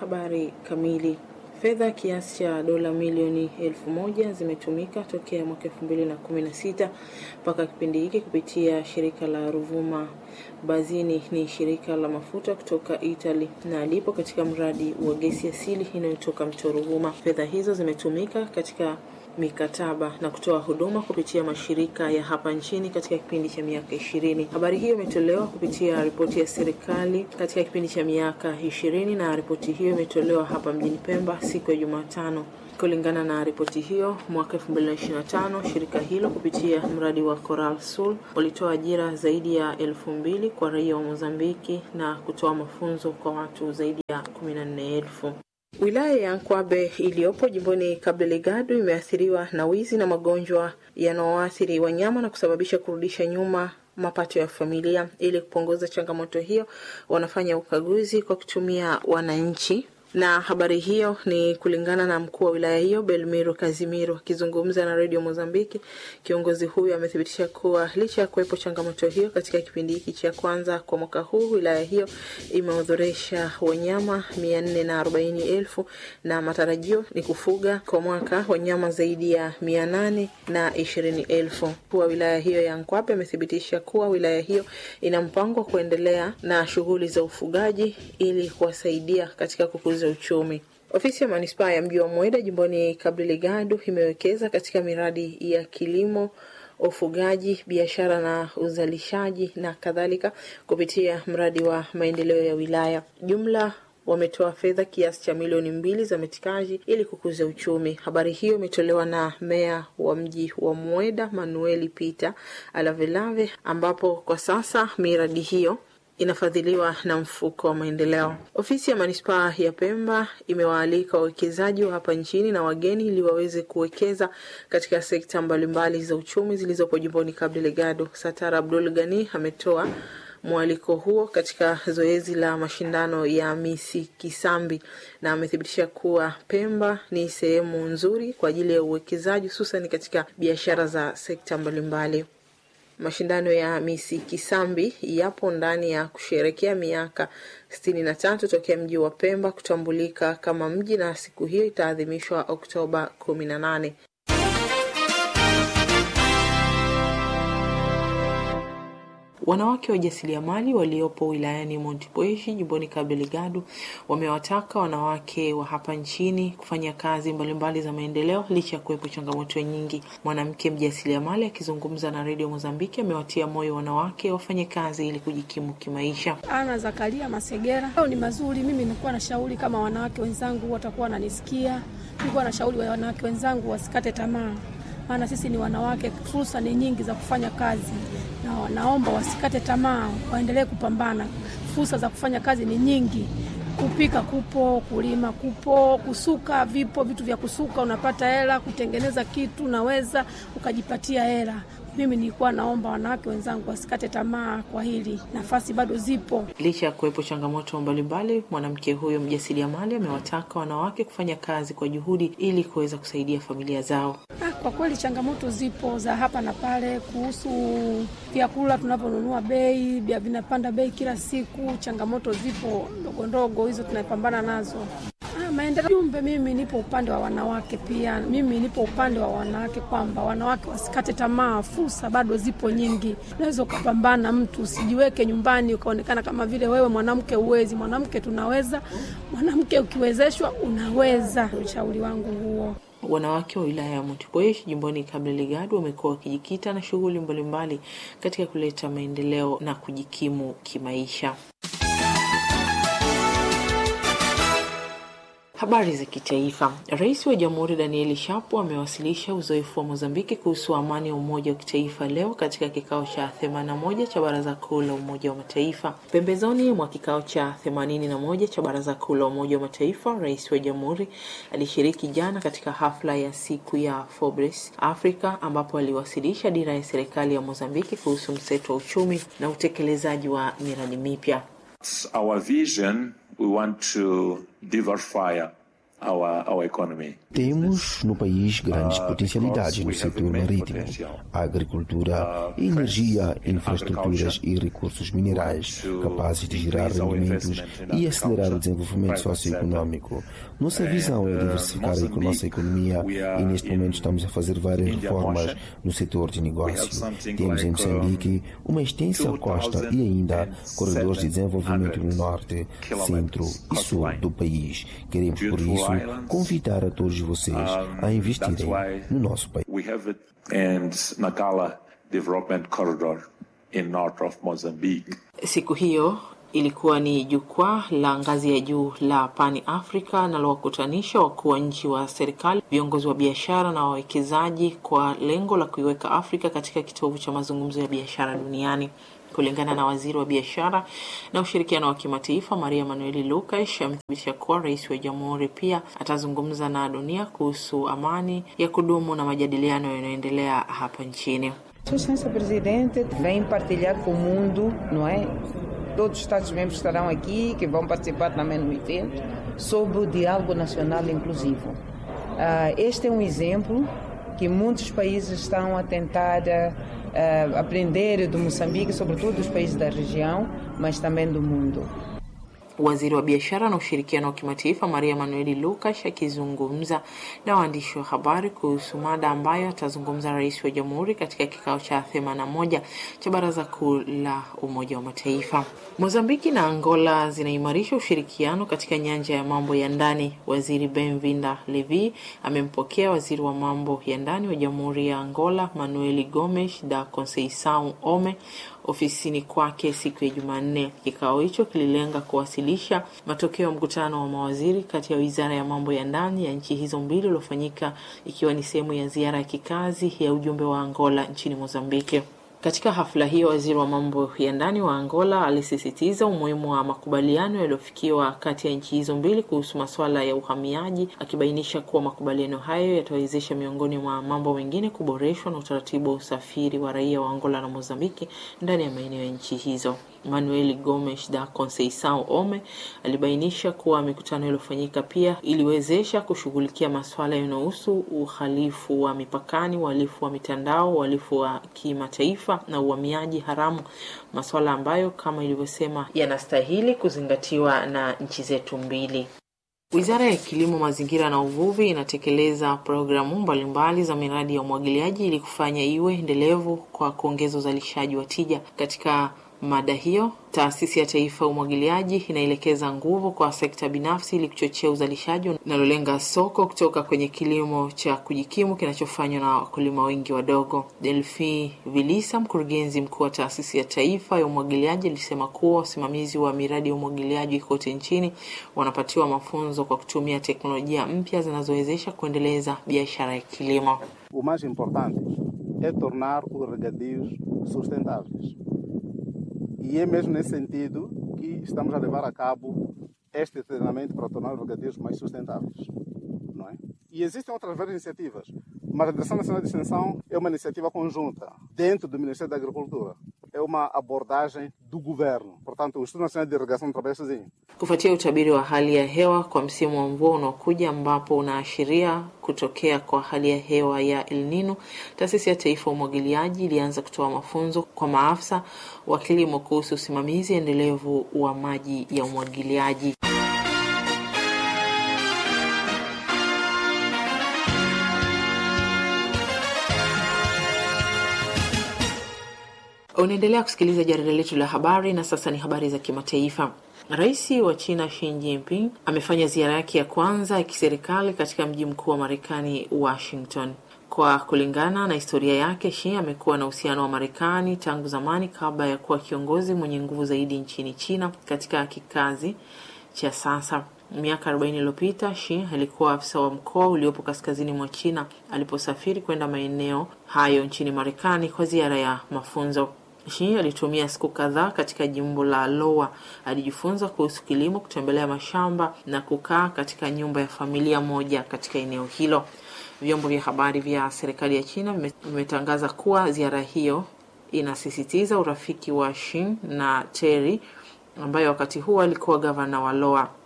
Habari kamili. Fedha kiasi cha dola milioni elfu moja zimetumika tokea mwaka elfu mbili na kumi na sita mpaka kipindi hiki kupitia shirika la Ruvuma Bazini. Ni shirika la mafuta kutoka Italy na lipo katika mradi wa gesi asili inayotoka mto Ruvuma. Fedha hizo zimetumika katika mikataba na kutoa huduma kupitia mashirika ya hapa nchini katika kipindi cha miaka ishirini. Habari hiyo imetolewa kupitia ripoti ya serikali katika kipindi cha miaka ishirini na ripoti hiyo imetolewa hapa mjini Pemba siku ya Jumatano. Kulingana na ripoti hiyo, mwaka 2025 shirika hilo kupitia mradi wa Coral Sul walitoa ajira zaidi ya elfu mbili kwa raia wa Mozambiki na kutoa mafunzo kwa watu zaidi ya 14,000. Wilaya ya Nkwabe iliyopo jimboni Cabo Delgado imeathiriwa na wizi na magonjwa yanayoathiri wanyama na kusababisha kurudisha nyuma mapato ya familia. Ili kupunguza changamoto hiyo, wanafanya ukaguzi kwa kutumia wananchi na habari hiyo ni kulingana na mkuu wa wilaya hiyo Belmiro Kazimiro akizungumza na redio Mozambiki. Kiongozi huyo amethibitisha kuwa licha ya kuwepo changamoto hiyo katika kipindi hiki cha kwanza kwa mwaka huu, wilaya hiyo imeodhoresha wanyama mia nne na arobaini elfu na matarajio ni kufuga kwa mwaka wanyama zaidi ya mia nane na ishirini elfu. Mkuu wa wilaya hiyo ya Nkwape amethibitisha kuwa wilaya hiyo ina mpango wa kuendelea na shughuli za ufugaji ili kuwasaidia katika kukuza uchumi. Ofisi ya manispaa ya mji wa Mweda jimboni Cabo Delgado imewekeza katika miradi ya kilimo, ufugaji, biashara na uzalishaji na kadhalika kupitia mradi wa maendeleo ya wilaya. Jumla wametoa fedha kiasi cha milioni mbili za metikaji ili kukuza uchumi. Habari hiyo imetolewa na meya wa mji wa Mweda Manueli Peter Alavelave, ambapo kwa sasa miradi hiyo inafadhiliwa na mfuko wa maendeleo. Ofisi ya manispaa ya Pemba imewaalika wawekezaji wa hapa nchini na wageni ili waweze kuwekeza katika sekta mbalimbali za uchumi zilizopo jimboni Cabo Delgado. Satara Abdul Gani ametoa mwaliko huo katika zoezi la mashindano ya Misi Kisambi na amethibitisha kuwa Pemba ni sehemu nzuri kwa ajili ya uwekezaji hususan katika biashara za sekta mbalimbali. Mashindano ya Misi Kisambi yapo ndani ya kusherekea miaka sitini na tatu tokea mji wa Pemba kutambulika kama mji na siku hiyo itaadhimishwa Oktoba kumi na nane. Wanawake wajasiriamali waliopo wilayani Montepuez jimboni Cabo Delgado wamewataka wanawake wa hapa nchini kufanya kazi mbalimbali za maendeleo licha ya kuwepo changamoto nyingi. Mwanamke mjasiriamali akizungumza na redio Mozambiki amewatia moyo wanawake wafanye kazi ili kujikimu kimaisha. Ana Zakaria Masegera, leo ni mazuri. Mimi nilikuwa na shauri kama wanawake wenzangu watakuwa wananisikia, nilikuwa na shauri wa wanawake wenzangu wasikate tamaa, maana sisi ni wanawake, fursa ni nyingi za kufanya kazi na naomba wasikate tamaa, waendelee kupambana. Fursa za kufanya kazi ni nyingi. Kupika kupo, kulima kupo, kusuka vipo, vitu vya kusuka unapata hela, kutengeneza kitu unaweza ukajipatia hela. Mimi nilikuwa naomba wanawake wenzangu wasikate tamaa kwa hili, nafasi bado zipo. Licha ya kuwepo changamoto mbalimbali, mwanamke huyo mjasiriamali amewataka wanawake kufanya kazi kwa juhudi ili kuweza kusaidia familia zao. Ah, kwa kweli changamoto zipo za hapa na pale, kuhusu vyakula tunavyonunua, bei vya vinapanda bei kila siku. Changamoto zipo ndogo ndogo, hizo tunapambana nazo. Ah, maendeleo jumbe, mimi nipo upande wa wanawake pia. Mimi nipo upande wa wanawake kwamba wanawake wasikate tamaa, fursa bado zipo nyingi. Unaweza ukapambana, mtu usijiweke nyumbani ukaonekana kama vile wewe mwanamke uwezi. Mwanamke tunaweza, mwanamke ukiwezeshwa unaweza. Ushauri wangu huo. Wanawake wa wilaya ya Montepuez jimboni Cabo Delgado wamekuwa wakijikita na shughuli mbalimbali katika kuleta maendeleo na kujikimu kimaisha. Habari za kitaifa. Rais wa Jamhuri Danieli Shapo amewasilisha uzoefu wa Mozambiki kuhusu amani ya umoja wa kitaifa leo katika kikao cha 81 cha Baraza Kuu la Umoja wa Mataifa. Pembezoni mwa kikao cha 81 cha Baraza Kuu la Umoja wa Mataifa, rais wa Jamhuri alishiriki jana katika hafla ya siku ya Forbes Africa ambapo aliwasilisha dira ya serikali ya Mozambiki kuhusu mseto wa uchumi na utekelezaji wa miradi mipya. Our vision, we want to diversify our, our economy. Temos no país grandes Uh, potencialidades because no we have setor immense marítimo, potential. a agricultura, Uh, energia, friends, in infraestruturas agriculture, e recursos minerais to capazes de gerar increase our rendimentos investment in e acelerar o agriculture, desenvolvimento private socioeconômico. Nossa And, visão é uh, diversificar a Mozambique, nossa economia we are e neste in momento estamos a fazer várias Indian reformas Ocean. no setor de have negócio. something Temos em like, Moçambique uma extensa costa e ainda corredores de desenvolvimento no 2,700 norte, centro e sul coastline. do país. Queremos, por Beautiful isso, islands. convidar a todos vocês Um, a investirem that's why no nosso país. We have it and Nacala Development Corridor in north of Mozambique. Siku hiyo ilikuwa ni jukwaa la ngazi ya juu la Pani Africa linalowakutanisha wakuu wa nchi wa serikali, viongozi wa biashara na wawekezaji kwa lengo la kuiweka Afrika katika kitovu cha mazungumzo ya biashara duniani. Kulingana na waziri wa biashara na ushirikiano wa kimataifa Maria Manueli Lucas, amethibitisha kuwa rais wa jamhuri pia atazungumza na dunia kuhusu amani ya kudumu na majadiliano yanayoendelea hapa nchini. Sua Excelência Presidente vem partilhar com o mundo, não é? Todos os Estados-membros estarão aqui, que vão participar também no evento, sobre o diálogo nacional inclusivo. Ah, este é um exemplo que muitos países estão a tentar ah, aprender do Moçambique, sobretudo dos países da região, mas também do mundo. Waziri wa biashara na ushirikiano wa kimataifa Maria Manueli Lucas akizungumza na waandishi wa habari kuhusu mada ambayo atazungumza rais wa jamhuri katika kikao cha 81 cha baraza kuu la Umoja wa Mataifa. Mozambiki na Angola zinaimarisha ushirikiano katika nyanja ya mambo ya ndani. Waziri Benvinda Levi amempokea waziri wa mambo ya ndani wa jamhuri ya Angola Manuel Gomes da Conceição Ome ofisini kwake siku ya Jumanne. Kikao hicho kililenga kuwasilisha matokeo ya mkutano wa mawaziri kati ya wizara ya mambo ya ndani ya nchi hizo mbili uliofanyika ikiwa ni sehemu ya ziara ya kikazi ya ujumbe wa Angola nchini Mozambiki. Katika hafla hiyo, waziri wa mambo ya ndani wa Angola alisisitiza umuhimu wa makubaliano yaliyofikiwa kati ya nchi hizo mbili kuhusu masuala ya uhamiaji, akibainisha kuwa makubaliano hayo yatawezesha miongoni mwa mambo mengine kuboreshwa na utaratibu wa usafiri wa raia wa Angola na Mozambiki ndani ya maeneo ya nchi hizo. Manuel Gomes da Conceição Ome alibainisha kuwa mikutano iliyofanyika pia iliwezesha kushughulikia masuala yanayohusu uhalifu wa mipakani, uhalifu wa mitandao, uhalifu wa kimataifa na uhamiaji haramu, masuala ambayo kama ilivyosema yanastahili kuzingatiwa na nchi zetu mbili. Wizara ya Kilimo, Mazingira na Uvuvi inatekeleza programu mbalimbali za miradi ya umwagiliaji ili kufanya iwe endelevu kwa kuongeza uzalishaji wa tija. Katika mada hiyo, Taasisi ya Taifa ya Umwagiliaji inaelekeza nguvu kwa sekta binafsi ili kuchochea uzalishaji unalolenga soko kutoka kwenye kilimo cha kujikimu kinachofanywa na wakulima wengi wadogo. Delphi Vilisa, mkurugenzi mkuu wa Taasisi ya Taifa ya Umwagiliaji, alisema kuwa wasimamizi wa miradi ya umwagiliaji kote nchini wanapatiwa mafunzo kwa kutumia teknolojia mpya zinazowezesha kuendeleza biashara ya kilimo. O mais importante é tornar os regadios sustentáveis. E é mesmo nesse sentido que estamos a levar a cabo este treinamento para tornar os regadios mais sustentáveis. Não é? E existem outras várias iniciativas, mas a Direção Nacional de Extensão é uma iniciativa conjunta dentro do Ministério da Agricultura. É uma abordagem do governo. Portanto, o Instituto Nacional de Irrigação não trabalha sozinho. Kufuatia utabiri wa hali ya hewa kwa msimu wa mvua unaokuja ambapo unaashiria kutokea kwa hali ya hewa ya El Nino, taasisi ya taifa ya umwagiliaji ilianza kutoa mafunzo kwa maafisa wa kilimo kuhusu usimamizi endelevu wa maji ya umwagiliaji. Unaendelea kusikiliza jarida letu la habari na sasa ni habari za kimataifa. Rais wa China Xi Jinping amefanya ziara yake ya kwanza ya kiserikali katika mji mkuu wa Marekani, Washington. Kwa kulingana na historia yake, Xi amekuwa na uhusiano wa Marekani tangu zamani kabla ya kuwa kiongozi mwenye nguvu zaidi nchini China katika kikazi cha sasa. Miaka 40 iliyopita Xi alikuwa afisa wa mkoa uliopo kaskazini mwa China aliposafiri kwenda maeneo hayo nchini Marekani kwa ziara ya mafunzo. Xi alitumia siku kadhaa katika jimbo la Iowa. Alijifunza kuhusu kilimo, kutembelea mashamba na kukaa katika nyumba ya familia moja katika eneo hilo. Vyombo vya habari vya serikali ya China vimetangaza kuwa ziara hiyo inasisitiza urafiki wa Xi na Terry ambaye wakati huo alikuwa gavana wa Iowa.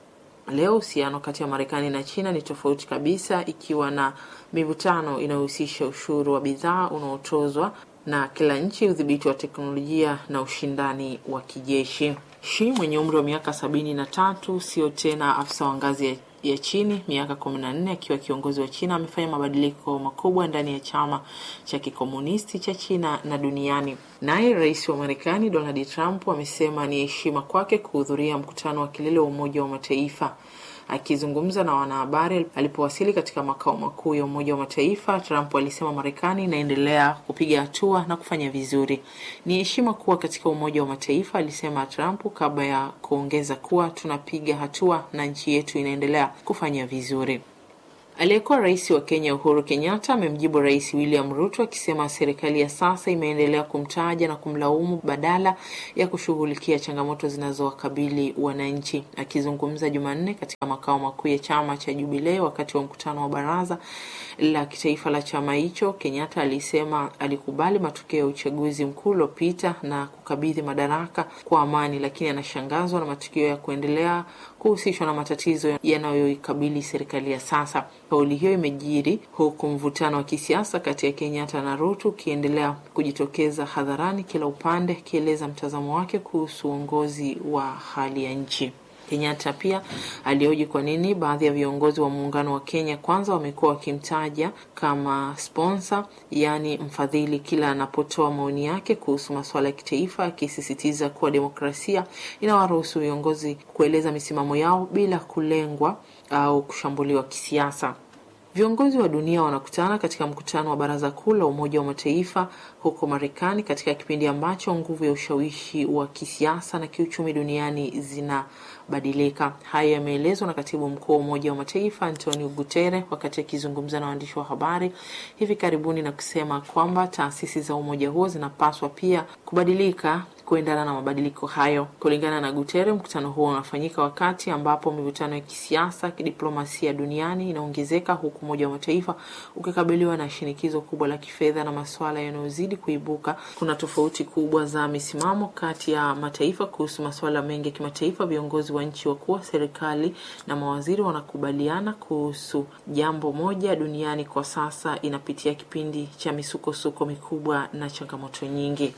Leo uhusiano kati ya Marekani na China ni tofauti kabisa, ikiwa na mivutano inayohusisha ushuru wa bidhaa unaotozwa na kila nchi, udhibiti wa teknolojia na ushindani wa kijeshi. Shi mwenye umri wa miaka sabini na tatu sio tena afisa wa ngazi ya ya chini miaka kumi na nne akiwa kiongozi wa China amefanya mabadiliko makubwa ndani ya chama cha kikomunisti cha China na duniani. Naye rais wa Marekani Donald Trump amesema ni heshima kwake kuhudhuria mkutano wa kilele wa Umoja wa Mataifa. Akizungumza na wanahabari alipowasili katika makao makuu ya Umoja wa Mataifa, Trump alisema Marekani inaendelea kupiga hatua na kufanya vizuri. Ni heshima kuwa katika Umoja wa Mataifa, alisema Trump, kabla ya kuongeza kuwa tunapiga hatua na nchi yetu inaendelea kufanya vizuri. Aliyekuwa rais wa Kenya Uhuru Kenyatta amemjibu rais William Ruto akisema serikali ya sasa imeendelea kumtaja na kumlaumu badala ya kushughulikia changamoto zinazowakabili wananchi. Akizungumza Jumanne katika makao makuu ya chama cha Jubilee wakati wa mkutano wa baraza la kitaifa la chama hicho, Kenyatta alisema alikubali matokeo ya uchaguzi mkuu uliopita na kukabidhi madaraka kwa amani, lakini anashangazwa na matukio ya kuendelea kuhusishwa na matatizo yanayoikabili serikali ya sasa. Kauli hiyo imejiri huku mvutano wa kisiasa kati ya Kenyatta na Ruto ukiendelea kujitokeza hadharani, kila upande akieleza mtazamo wake kuhusu uongozi wa hali ya nchi. Kenyatta pia alioji kwa nini baadhi ya viongozi wa muungano wa Kenya Kwanza wamekuwa wakimtaja kama sponsor, yaani mfadhili, kila anapotoa maoni yake kuhusu masuala ya kitaifa, akisisitiza kuwa demokrasia inawaruhusu viongozi kueleza misimamo yao bila kulengwa au kushambuliwa kisiasa. Viongozi wa dunia wanakutana katika mkutano wa Baraza Kuu la Umoja wa Mataifa huko Marekani katika kipindi ambacho nguvu ya ushawishi wa kisiasa na kiuchumi duniani zinabadilika. Hayo yameelezwa na katibu mkuu wa Umoja wa Mataifa Antonio Guterres wakati akizungumza na waandishi wa habari hivi karibuni na kusema kwamba taasisi za umoja huo zinapaswa pia kubadilika kuendana na mabadiliko hayo. Kulingana na Guterres, mkutano huo unafanyika wakati ambapo mivutano ya kisiasa, kidiplomasia duniani inaongezeka huku Umoja wa Mataifa ukikabiliwa na shinikizo kubwa la kifedha na masuala yanayozidi kuibuka. Kuna tofauti kubwa za misimamo kati ya mataifa kuhusu masuala mengi ya kimataifa. Viongozi wa nchi wakuu wa serikali na mawaziri wanakubaliana kuhusu jambo moja: duniani kwa sasa inapitia kipindi cha misukosuko mikubwa na changamoto nyingi.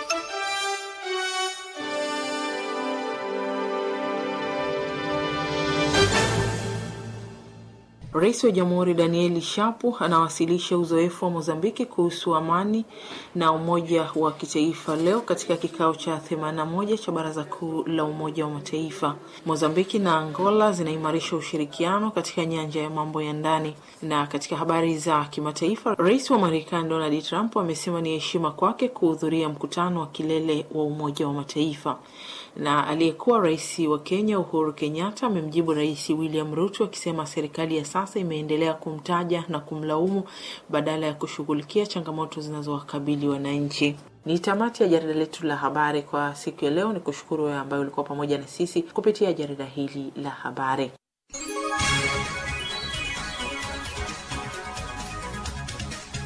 Rais wa Jamhuri Danieli Shapu anawasilisha uzoefu wa Mozambiki kuhusu amani na umoja wa kitaifa leo katika kikao cha 81 cha Baraza Kuu la Umoja wa Mataifa. Mozambiki na Angola zinaimarisha ushirikiano katika nyanja ya mambo ya ndani. Na katika habari za kimataifa, Rais wa Marekani Donald Trump amesema ni heshima kwake kuhudhuria mkutano wa kilele wa Umoja wa Mataifa na aliyekuwa rais wa Kenya Uhuru Kenyatta amemjibu Rais William Ruto akisema serikali ya sasa imeendelea kumtaja na kumlaumu badala ya kushughulikia changamoto zinazowakabili wananchi. Ni tamati ya jarida letu la habari kwa siku ya leo. Ni kushukuru wewe ambaye ulikuwa pamoja na sisi kupitia jarida hili la habari.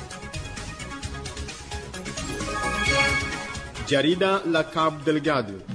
Jarida la Cabo Delgado